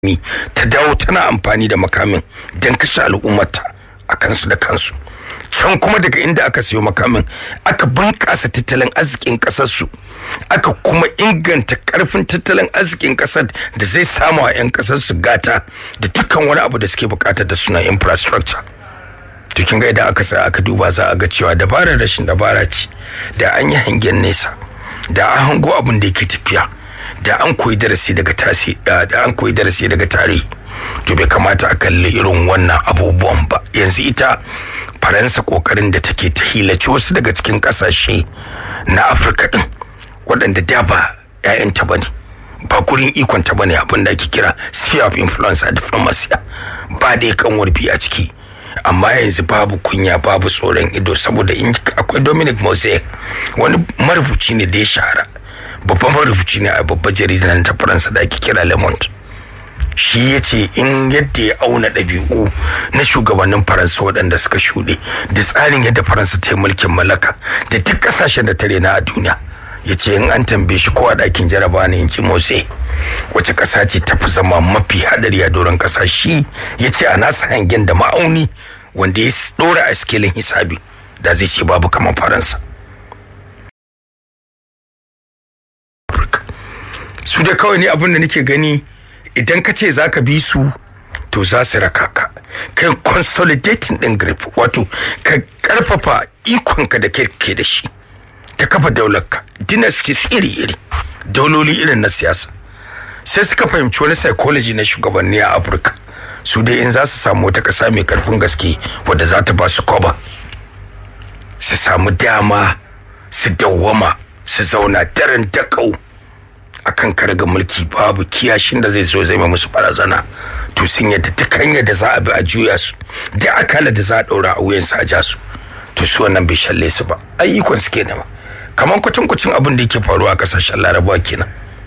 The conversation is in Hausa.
mi ta dawo tana amfani da makamin don kashe al'ummarta a kansu da kansu can kuma daga inda aka siyo makamin aka bunƙasa tattalin arzikin ƙasarsu aka kuma inganta ƙarfin tattalin arzikin ƙasar da zai samu a 'yan ƙasarsu gata da dukkan wani abu da suke buƙatar da suna infrastructure to kin ga idan aka sa aka duba za a ga cewa dabarar rashin dabara ce da an yi hangen nesa da an hango abin da yake tafiya da an koyi darasi daga tasi da an koyi darasi daga tarihi to bai kamata a kalli irin wannan abubuwan ba yanzu ita faransa kokarin da take ta hilace wasu daga cikin kasashe na afirka din waɗanda da ba 'ya'yanta ba ne ba gurin ikon ta bane abin da ake kira sphere of influence a diplomacy ba da kan warbi a ciki amma yanzu babu kunya babu tsoron ido saboda in akwai dominic mosaic wani marubuci ne da ya shahara babban marubuci ne a babbar jaridar ta faransa da ake kira le monde shi ya ce in yadda ya auna ɗabi'u na shugabannin faransa waɗanda suka shuɗe da tsarin yadda faransa ta yi mulkin mallaka da duk ƙasashen da ta rena a duniya ya ce in an tambaye shi ko a ɗakin jaraba ne in ci motsi wace ƙasa ce ta fi zama mafi hadari a doron ƙasa shi ya ce a nasa hangen da ma'auni wanda ya ɗora a skilin hisabi da zai ce babu kamar faransa su da kawai ne abin da nake gani idan ka ce za ka bi su to za su raka ka kai consolidating din grip wato ka karfafa ikonka da ke da shi ta kafa daularka dynasties iri-iri dauloli irin na siyasa sai suka fahimci wani psychology na shugabanni a afirka su dai in za su samu wata ƙasa mai karfin gaske wadda za ta ba su koba su samu dama su dawwama su zauna daren dakau akan karga mulki babu kiyashin da zai zo zai musu barazana to sun yadda duk hanyar da za a bi a juya su da akala da za a ɗaura a wuyansu a ja su to su wannan bai shalle su ba ayyukan su kenan kamar kwacin kwacin abin da yake faruwa a kasashen larabawa kenan